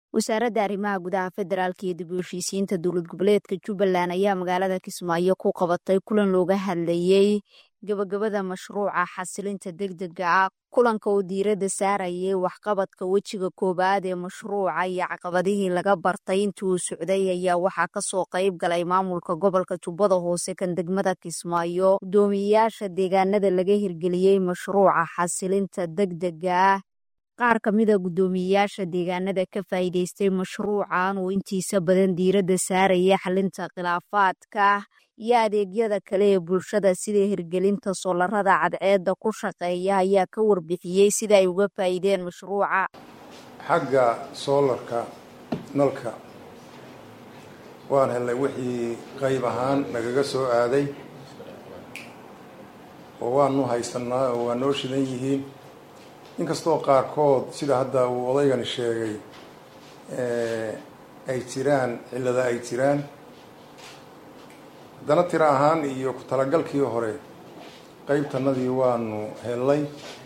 wasaaradda arrimaha gudaha federaalka iyo dib u heshiisiinta dowlad goboleedka jubbaland ayaa magaalada kismaayo ku qabatay kulan looga hadlayey gabagabada mashruuca xasilinta degdega ah kulanka oo diiradda saarayay waxqabadka wejiga koowaad ee mashruuca iyo caqabadihii laga bartay intii uu socday ayaa waxaa kasoo qayb galay maamulka gobolka jubbada hoose kan degmada kismaayo guddoomiyeyaasha deegaanada laga hirgeliyey mashruuca xasilinta degdega ah qaar ka mida guddoomiyeyaasha deegaanada ka faa'iideystay mashruucan oo intiisa badan diiradda saaraya xalinta khilaafaadka iyo adeegyada kale ee bulshada sida hirgelinta soolarada cadceedda ku shaqeeya ayaa ka warbixiyey sida ay uga faa'iideen mashruuca xagga soolarka nalka waan helnay wixii qayb ahaan nagaga soo aaday oo waanu haysanaa oo waa noo shidan yihiin inkastoo qaarkood sida hadda uu odaygani sheegay ay jiraan cillada ay jiraan haddana tiro ahaan iyo ku talagalkii hore qeybtanadii waanu helnay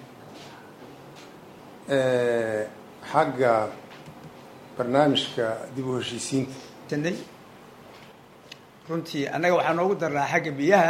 xagga barnaamijka dib u heshiisiinta runtii annaga waxaa noogu daraa xagga biyaha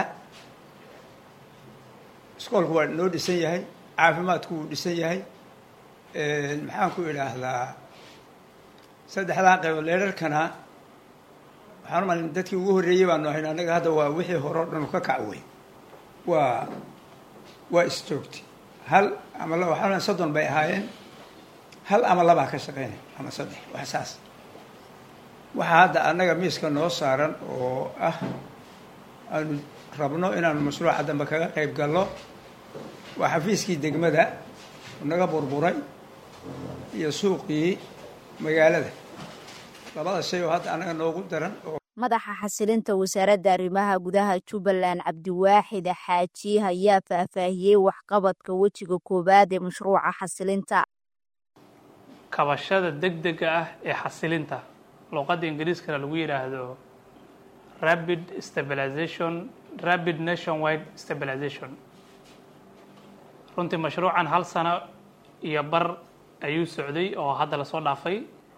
iskoolku waa noo dhisan yahay caafimaadku wuu dhisan yahay maxaan ku idhaahdaa saddexdaa qaybood leerarkana waxaan umalin dadkii ugu horreeyey baanu ahayn annaga hadda waa wixii hore o dhan ka kacwey waa waa isjoogtay hal ama laba waxaan soddon bay ahaayeen hal ama labaa ka shaqeynay ama saddex wax saas waxaa hadda annaga miiska noo saaran oo ah aanu rabno inaanu mashruuca dambe kaga qayb galno waa xafiiskii degmada naga burburay iyo suuqii magaalada labada shay oo hadda annaga noogu daran madaxa xasilinta wasaaradda arrimaha gudaha jubbaland cabdiwaaxid xaaji ayaa faahfaahiyey waxqabadka wejiga koowaad ee mashruuca xasilinta kabashada degdega ah ee xasilinta luuqadda ingiriiskana lagu yidhaahdo rapid stabilization rapid nation wide stabilization runtii mashruucan hal sano iyo bar ayuu socday oo hadda lasoo dhaafay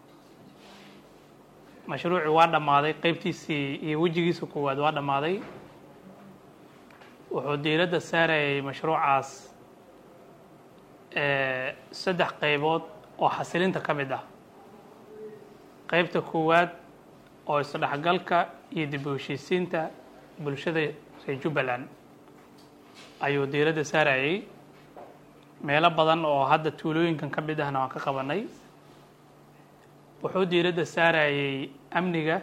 mashruucii waa dhammaaday qeybtiisii iyo wejigiisa koowaad waa dhammaaday wuxuu diiradda saarayay mashruucaas saddex qaybood oo xasilinta ka mid ah qeybta koowaad oo isdhexgalka iyo dib u heshiisiinta bulshada reer jubbaland ayuu diiradda saarayay meelo badan oo hadda tuulooyinkan ka mid ahna waan ka qabanay wuxuu diiradda saarayay amniga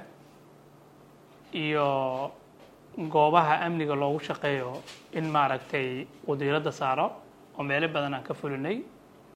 iyo goobaha amniga loogu shaqeeyo in maaragtay uu diiradda saaro oo meelo badan aan ka fulinay